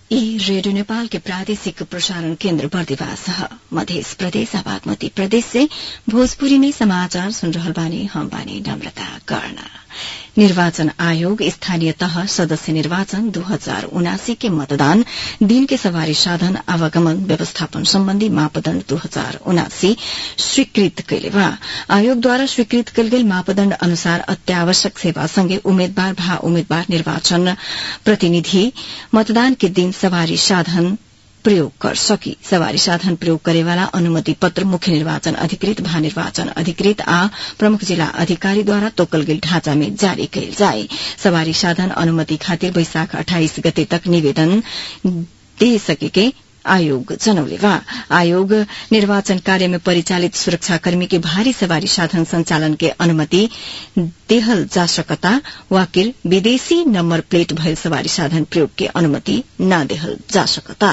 ई रेडियो नेपाल के प्रादेशिक प्रसारण केन्द्र बर्दिवास मध्य प्रदेश बागमती प्रदेश से भोजपुरी में समाचार सुन रहल बानी हम बानी नम्रता कर्ण निर्वाचन आयोग स्थानीय तह सदस्य निर्वाचन दू हजार उनासी के मतदान दिन के सवारी साधन आवागमन व्यवस्थापन सम्बन्धी मापदण्ड दू हजार उनासी स्वीकृत कैले बा आयोगद्वारा स्वीकृत कयल गेल मापदण्ड अनुसार अत्यावश्यक सेवा सँगै उम्मेद्वार भा उम्मेद्वार निर्वाचन प्रतिनिधि मतदान के दिन सवारी साधन प्रयोग कर सकी सवारी साधन प्रयोग करेवाला अनुमति पत्र मुख्य निर्वाचन अधिकृत महानिर्वाचन अधिकृत आ प्रमुख जिला अधिकारीद्वारा तोकल गेल ढांचा में जारी कयल जाए सवारी साधन अनुमति खातिर वैशाख अठाइस गते तक निवेदन दे सकेके आयोग जनौले बा आयोग निर्वाचन कार्य में परिचालित सुरक्षाकर्मी के भारी सवारी साधन संचालन के अनुमति देहल जा सकता वाकिर विदेशी नम्बर प्लेट भयल सवारी साधन प्रयोग के अनुमति न देहल जा सकता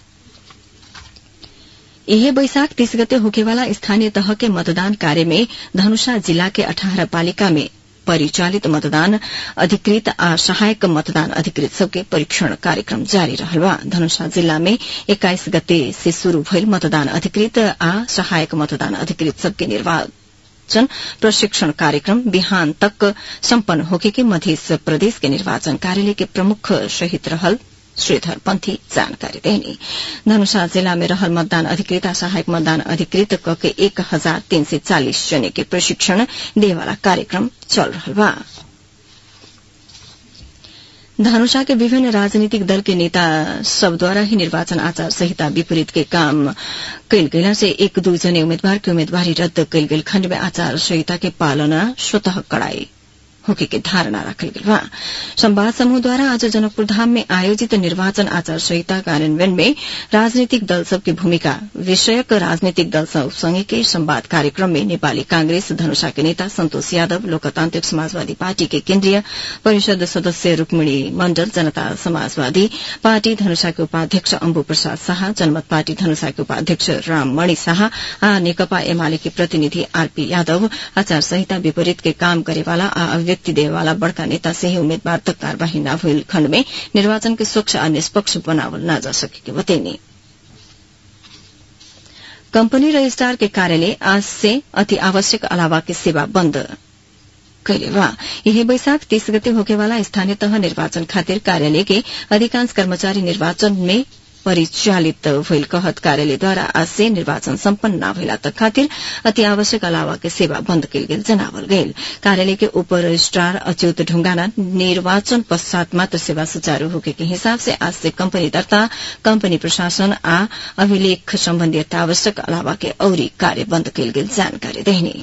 यह बैशाख तीस गते होखेवाला स्थानीय तह के मतदान कार्य में धनुषा जिला के अठारह पालिका में परिचालित मतदान अधिकृत आ सहायक मतदान अधिकृत सबके परीक्षण कार्यक्रम जारी रहल बा धनुषा जिला में एक्काइस गते से शुरू भइल मतदान अधिकृत आ सहायक मतदान अधिकृत सबके निर्वाचन प्रशिक्षण कार्यक्रम बिहान तक सम्पन्न होके के मध्य प्रदेश के निर्वाचन कार्यालय के प्रमुख सहित रहल श्रीधर पंथी जानकारी देनी धनुषा जिला में रहल मतदान अधिकृत आ सहायक मतदान अधिकृत क के एक हजार तीन सय चालिस जने के प्रशिक्षण देवाला कार्यक्रम चल रहल बा धनुषा के विभिन्न राजनीतिक दल के नेता सबद्वारा ही निर्वाचन आचार संहिता विपरीत के काम कैल गेला से एक दू जने उम्मेद्वार के उम्मेदवारी रद्द कैल गेल खण्ड में आचार संहिता के पालना स्वतः कड़ाई होके के धारणा राखल गेल बा संवाद समूह द्वारा आज जनकपुर धाम में आयोजित निर्वाचन आचार संहिता कार्यान्वयन में राजनीतिक दल सबके भूमिका विषयक राजनीतिक दल सब संगे के संवाद कार्यक्रम में नेपाली कांग्रेस धनुषा के नेता सन्तोष यादव लोकतान्त्रिक समाजवादी पार्टी के केन्द्रीय परिषद सदस्य रूक्मिणी मण्डल जनता समाजवादी पार्टी धनुषा के उपाध्यक्ष अम्बु प्रसाद शाह जनमत पार्टी धनुषा के उपाध्यक्ष राममणि शाह आ नेकपा एमाले के प्रतिनिधि आरपी यादव आचार संहिता विपरीत के काम करेवाला आ व्यक्ति देवाला बड़का नेता से ही उम्मीदवार तक कार्यवाही न भइल खण्ड में निर्वाचन के स्वच्छ आ निष्पक्ष बनावल न जा सकेके बतैनी कंपनी रजिस्ट्रार के कार्यालय आज से अति आवश्यक अलावा के सेवा बन्द कैले बा यही बैशाख तीस गते होकेवाला स्थानीय तह निर्वाचन खातिर कार्यालय के अधिकांश कर्मचारी निर्वाचन में परिचालित भइल कहत कार्यालयद्वारा आज से निर्वाचन सम्पन्न न भइला तक खातिर अति आवश्यक अलावा के सेवा बन्द कयल गेल जनावल गयल कार्यालय के उप रजिस्ट्रार अच्युत ढुंगाना निर्वाचन पश्चात मात्र सेवा सुचारू होके के हिसाब से आज से कंपनी दर्ता कंपनी प्रशासन आ अभिलेख सम्बन्धी अत्यावश्यक अलावा के औरी कार्य बन्द कयल गेल जानकारी देहनी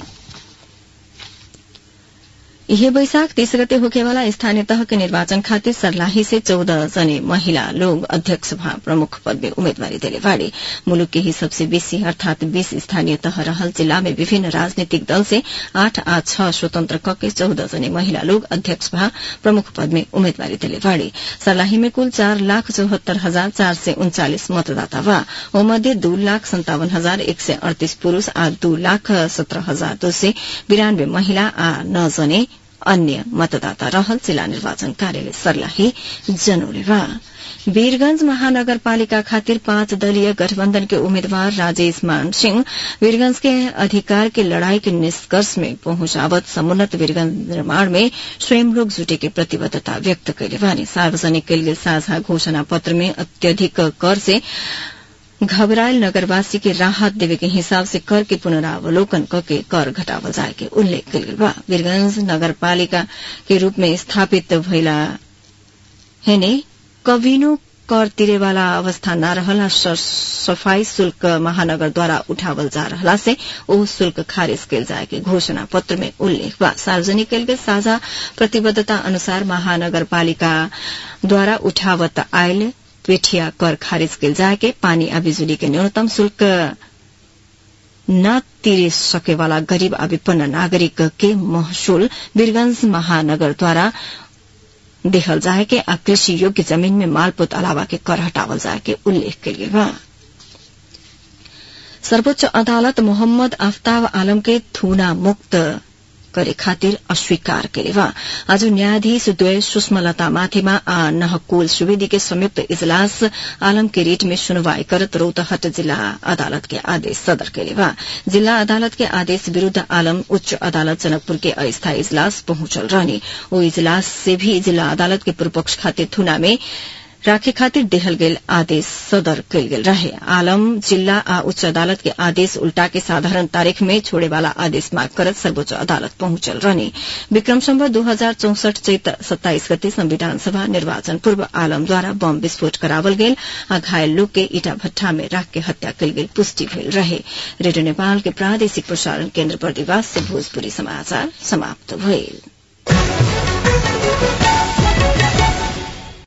यही बैशाख तीस गते होकेवाला स्थानीय तह के निर्वाचन खातिर सर्लाही से चौदह जने महिला लोग अध्यक्ष सभा प्रमुख पद में उम्मीदवारी दिले बाड़ी मुलुक के ही सबसे बेसी अर्थात बीस स्थानीय तह रहल जिला में विभिन्न राजनीतिक दल से आठ आ छ स्वतंत्र क के चौदह जने महिला लोग अध्यक्ष सभा प्रमुख पद में उम्मीदवारी दिले बाड़ी सर्लाही में कुल चार लाख चौहत्तर हजार चार सय उन्चालिस मतदाता बा मध्ये दू लाख सन्तावन हजार एक सय अड़तीस पुरूष आ दू लाख सत्रह हजार दो सय बिरानब्बे महिला आ नौ जने अन्य मतदाता रहल जिल्ला निर्वाचन कार्यालय सर्लाही जनौले बा वीरगंज महानगरपालिका खातिर पांच दलीय गठबंधन के उम्मीदवार राजेश मान सिंह वीरगंज के अधिकार के लड़ाई के निष्कर्ष में पहुंचावत समुन्नत वीरगंज निर्माण में स्वयं लोग जुटे के प्रतिबद्धता व्यक्त कैले बानी सार्वजनिक कयल गेल साझा घोषणा पत्र में अत्यधिक कर से घबरायल नगरवासी के राहत देवे के हिसाब से कर के पुनरावलोकन करके कर घटावल जाए के उल्लेख कयल गेल बा वीरगंज नगरपालिका के रूप में स्थापित भइला हेने कविनो कर तिरेवाला अवस्था न रहला सफाई शुल्क महानगर द्वारा उठावल जा रहला से ओ शुल्क खारिज कयल जाए के घोषणा पत्र में उल्लेख बा सार्वजनिक कयल गेल साझा प्रतिबद्धता अनुसार महानगरपालिका द्वारा उठावत आयल पेठिया कर खारिज कयल जाए के पानी आ बिजुली के न्यूनतम शुल्क न तिरे सकेवाला गरीब आ विपन्न नागरिक के महसूल वीरगंज महानगर द्वारा देहल जाए के आ कृषि योग्य जमीन में मालपोत अलावा के कर हटावल जाए के उल्लेख कयल बा सर्वोच्च अदालत मोहम्मद आफ्ताब आलम के थूना मुक्त करे खातिर अस्वीकार केले बा आज न्यायाधीश द्वय सुषमलता माथेमा आ नहकुल सुवेदी के संयुक्त इजलास आलम के रेट में सुनवाई करत रौतहट जिला अदालत के आदेश सदर केले बा जिला अदालत के आदेश विरूद्ध आलम उच्च अदालत जनकपुर के अस्थायी इजलास पहुंचल रहने ओ इजलास से भी जिला अदालत के पूर्वपक्ष खातिर थुना में राखे खातिर देहल गेल आदेश सदर कयल गेल रहे आलम जिला आ उच्च अदालत के आदेश उल्टा के साधारण तारीख में छोड़े वाला आदेश माग करत सर्वोच्च अदालत पहुंचल रहने विक्रम सम्बर दू हजार चौसठ चैत सत्ताइस गते संविधान सभा निर्वाचन पूर्व आलम द्वारा बम विस्फोट करावल गेल आ घायल लोग के ईटा भट्ठा में राख के हत्या कयल गेल पुष्टि भेल रहे रेडियो नेपाल के प्रादेशिक प्रसारण केन्द्र बर्दिवास से भोजपुरी समाचार समाप्त भइल